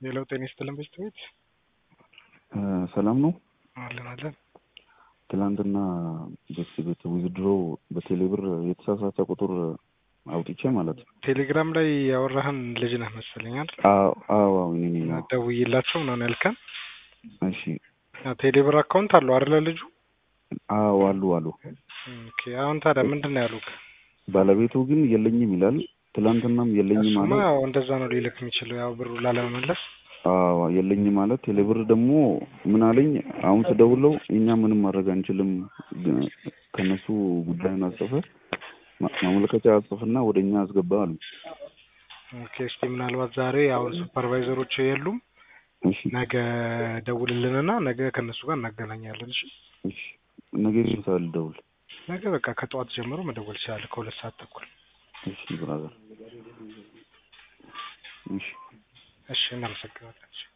ሌላው ጤና ይስጥልን ቤት ሰላም ነው። አለን አለን። ትላንትና ቤት ቤት ዊዝድሮ በቴሌብር የተሳሳተ ቁጥር አውጥቼ ማለት ነው። ቴሌግራም ላይ ያወራህን ልጅ ነህ መሰለኝ አይደል? አዎ አዎ እኔ ነኝ። አዎ። ደውዬላቸው ምናምን ያልከን እሺ ቴሌብር አካውንት አለው አይደለ ልጁ? አዎ አሉ አሉ። ኦኬ አሁን ታዲያ ምንድን ነው ያሉት? ባለቤቱ ግን የለኝም ይላል። ትላንትናም የለኝም እሱማ ማለት ያው እንደዛ ነው ሊልክ የሚችለው ያው ብሩ ላለመመለስ አዎ የለኝ ማለት ቴሌብር ደግሞ ምን አለኝ፣ አሁን ስደውለው እኛ ምንም ማድረግ አንችልም፣ ግ- ከነሱ ጉዳዩን አጽፈ ማ- ማመልከቻ አጽፍና ወደ እኛ አስገባ አሉ። ኦኬ እስቲ ምናልባት ዛሬ አሁን ሱፐርቫይዘሮች የሉም እሺ ነገ ደውልልንና ነገ ከእነሱ ጋር እናገናኛለን። እሺ እሺ ነገ ይመጣል ልደውል። ነገ በቃ ከጠዋት ጀምሮ መደወል ይችላል ከሁለት ሰዓት ተኩል። እሺ ብራዘር እሺ እሺ እናመሰግናለን።